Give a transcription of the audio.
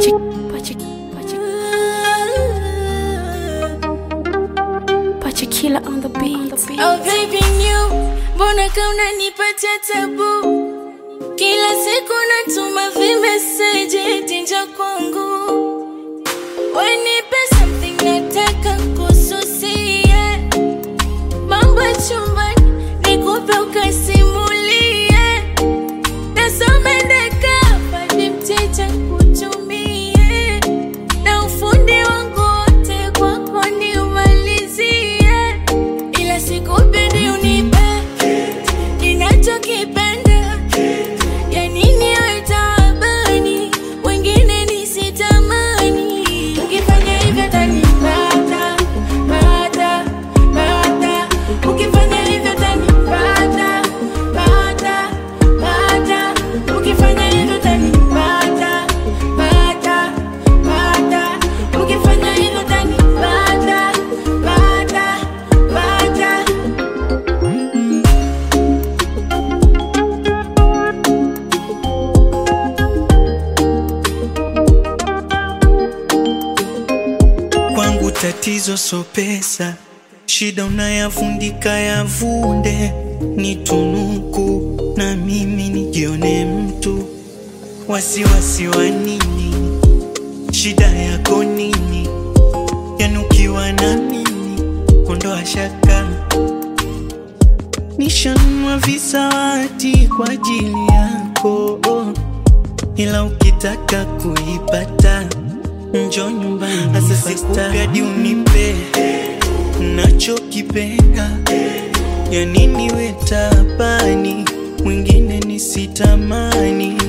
Pache, pache, pache. Pache killer on the beat. Oh baby new, mbona kama unanipatia tabu? Kila siku natuma vimeseji tinja kwangu, wenipe something nataka kususie, mambo ya chumbani nikupe ukasimulie, nasomendeka padi mteja kutumie, na ufundi wangu wote kwako niumalizie ila sikupendi unipe ninachokipenda ya nini we taabani wengine nisitamani ukifanya hivyo tanipata pata pata ukifanya hivyo tanipata pata pata ukifanya hivyo tanipata pata pata ukifanya hivyo tanipata pata pata Kwangu tatizo so pesa, shida unayafundika yavunde, ni tunuku na mimi nijione mtu. Wasiwasi wa nini? Shida yako nini? Yanukiwa na mimi kondoa shaka, nishanunua visawati kwa ajili yako, ila ukitaka kuipata njo nyumbani sasa sikupedi unipe nachokipenda ya nini we tabani mwingine nisitamani